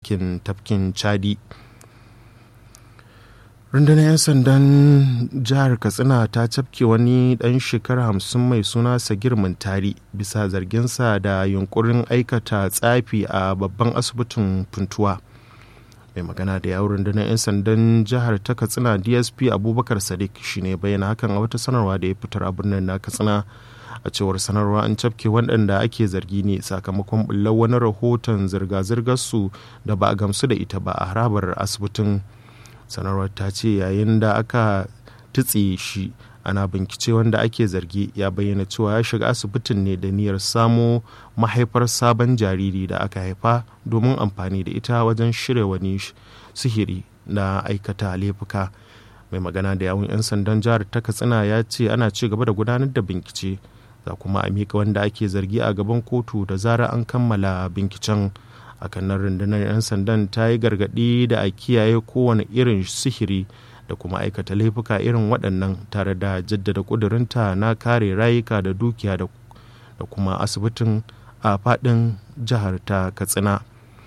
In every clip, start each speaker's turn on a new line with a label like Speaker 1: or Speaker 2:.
Speaker 1: yankin tafkin chadi rundunar 'yan sandan jihar katsina ta cafke wani dan shekara hamsin mai suna sagir mintari bisa zarginsa da yunkurin aikata tsafi a babban asibitin funtuwa mai magana da yawon rundunar 'yan sandan jihar ta katsina dsp abubakar sadiq shine bayyana hakan a wata sanarwa da ya fitar a birnin na katsina a cewar sanarwa an cafke waɗanda ake zargi ne sakamakon bullar wani rahoton zirga-zirgar su da ba a gamsu da ita ba a harabar asibitin sanarwar ta ce yayin da aka tutse shi ana bincike wanda ake zargi ya bayyana cewa ya shiga asibitin ne da niyyar samo mahaifar sabon jariri da aka haifa domin amfani da ita wajen shirya wani sihiri na aikata laifuka mai magana da yawun 'yan sandan jihar ta katsina ya ce ana ci gaba da gudanar da bincike za kuma a mika wanda ake zargi a gaban kotu da zara an kammala binciken a kanan rundunar 'yan sandan ta yi gargaɗi da a kiyaye kowane irin sihiri da kuma aikata laifuka irin waɗannan tare da jaddada ƙudurinta na kare rayuka da dukiya da kuma asibitin a faɗin jihar ta katsina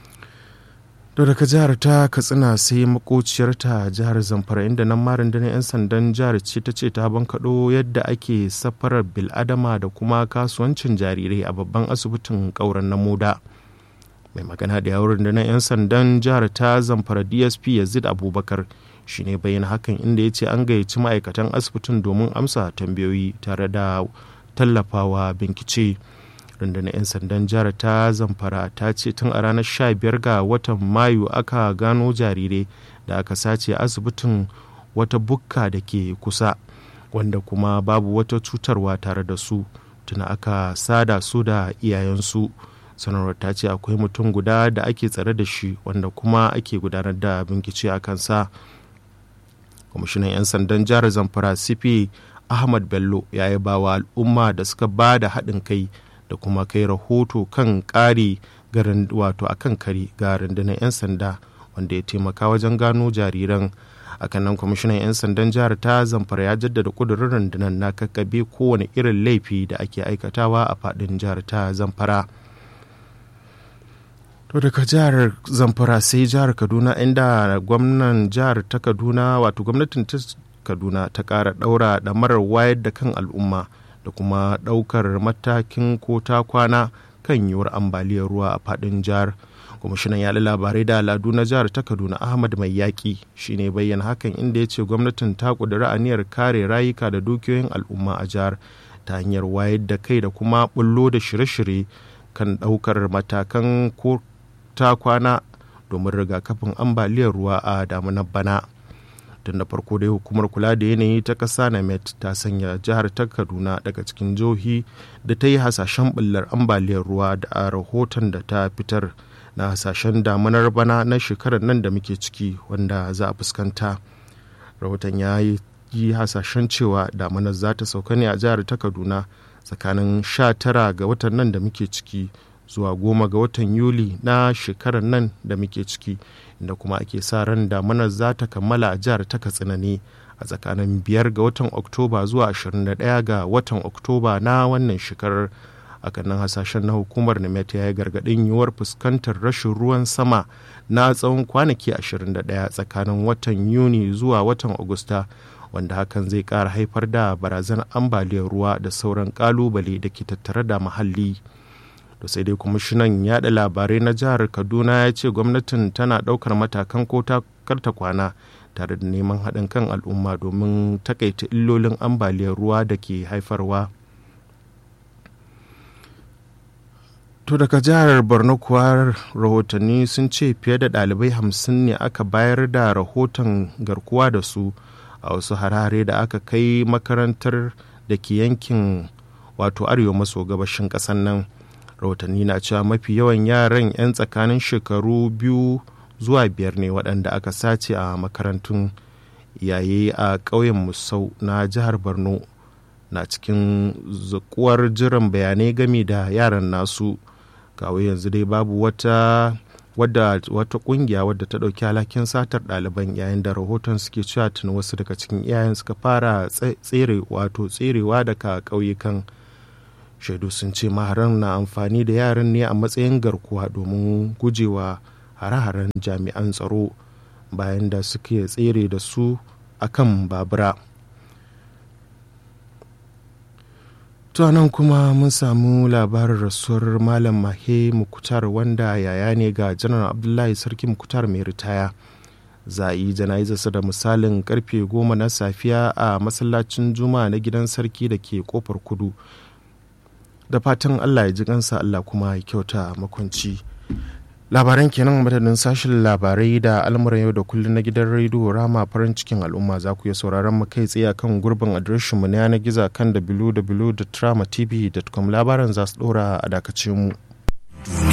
Speaker 1: da daga jihar ta katsina sai makociyarta jihar zamfara inda nan marin da 'yan sandan jihar ce ta ce ta bankaɗo yadda ake safarar biladama da kuma kasuwancin jarirai a babban asibitin ƙauren na moda mai magana da yawon da 'yan sandan jihar ta zamfara dsp yazid abubakar shine bayyana hakan inda ya ce an gayyaci ma'aikatan asibitin domin amsa tambayoyi tare da tallafawa bincike rundunar 'yan sandan jihar ta zamfara ta ce tun a ranar 15 ga watan mayu aka gano jarirai da aka sace asibitin wata bukka da ke kusa wanda kuma babu wata cutarwa tare da su tuna aka sada su da iyayensu sanarwar ta ce akwai mutum guda da ake tsare da shi wanda kuma ake gudanar da bincike a kansa kwamishinan 'yan sandan jihar zamfara cp ahmad bello ya yi bawa al'umma da suka ba da haɗin kai da kuma kai rahoto kan ƙari garin wato a kan kari ga rundunar 'yan sanda wanda ya taimaka wajen gano jariran akan nan kwamishinan 'yan sandan jihar ta zamfara ya jaddada kudurin rundunar na kakkabe kowane irin laifi da ake aikatawa a faɗin jihar ta zamfara to daga jihar zamfara sai jihar kaduna inda gwamnan jihar ta kaduna wato gwamnatin ta kaduna ta ƙara ɗaura ɗamarar wayar da kan al'umma da kuma ɗaukar matakin ko ta kwana kan yiwuwar ambaliyar ruwa a faɗin jihar kwamishinan yaɗa labarai da al'adu na jihar ta kaduna ahmad mai yaƙi shine bayyana hakan inda ya ce gwamnatin ta ƙudiri aniyar kare rayuka da dukiyoyin al'umma a jihar ta hanyar wayar da kai da kuma bullo da shirye-shirye kan ɗaukar matakan ko ta kwana domin rigakafin ambaliyar ruwa a damunar bana tun da farko dai hukumar kula da yanayi ta ƙasa met ta sanya jihar ta kaduna daga cikin jihohi da ta yi hasashen bullar ambaliyar ruwa da a rahoton da ta fitar na hasashen damunar bana na shekarar nan da muke ciki wanda za a fuskanta rahoton ya yi hasashen cewa damunar za ta sauka ne a jihar ta kaduna tsakanin 19 ga watan nan da muke ciki zuwa goma ga watan yuli na shekarar nan da muke ciki inda kuma ake sa ran damunar za ta kammala a jihar ta katsina ne a tsakanin biyar ga watan oktoba zuwa 21 ga watan oktoba na wannan shekarar a nan hasashen na hukumar nimet ya yi gargaɗin yiwuwar fuskantar rashin ruwan sama na tsawon kwanaki 21 tsakanin watan yuni zuwa watan agusta wanda hakan zai ƙara haifar da barazanar ambaliyar ruwa da sauran ƙalubale da ke tattare da muhalli. to sai dai kwamishinan yada labarai na jihar kaduna ya ce gwamnatin tana daukar matakan ko ta karta kwana tare da neman haɗin kan al'umma domin takaita illolin ambaliyar ruwa da ke haifarwa to daga jihar borno kuwa rahotanni sun ce fiye da ɗalibai hamsin ne aka bayar da rahoton garkuwa da su a wasu harare da aka kai makarantar da ke yankin wato arewa maso gabashin ƙasar nan rahotanni na cewa mafi yawan yaran 'yan tsakanin shekaru biyu zuwa biyar ne waɗanda aka sace a makarantun yaye a ƙauyen musau na jihar borno na cikin zakuwar jiran bayanai game da yaran nasu kawo yanzu dai babu wata wadda wata kungiya wadda ta ɗauki alhakin satar ɗaliban yayin da rahoton suke cewa tuni wasu daga cikin iyayen suka fara tsere wato tserewa daga ƙauyukan shaidu sun ce maharan na amfani da yaran ne a matsayin garkuwa domin gujewa hare-haren jami'an tsaro bayan da suke tsere da su akan babura to nan kuma mun samu labarin rasuwar malam mahe mukutar wanda yaya ne ga janar abdullahi sarki mukutar mai ritaya za a yi jana'izarsa da misalin karfe goma na safiya a masallacin juma'a na gidan sarki da ke kofar kudu da fatan allah ya ji kansa allah kuma ya kyauta makwanci labaran kenan madadin sashen labarai da al'amuran yau da kullum na gidan rediyo rama farin cikin al'umma za ku iya sauraron mu kai tsaye kan gurbin adireshin mu na yanar gizo kan www.tramatv.com labaran za su dora a dakace mu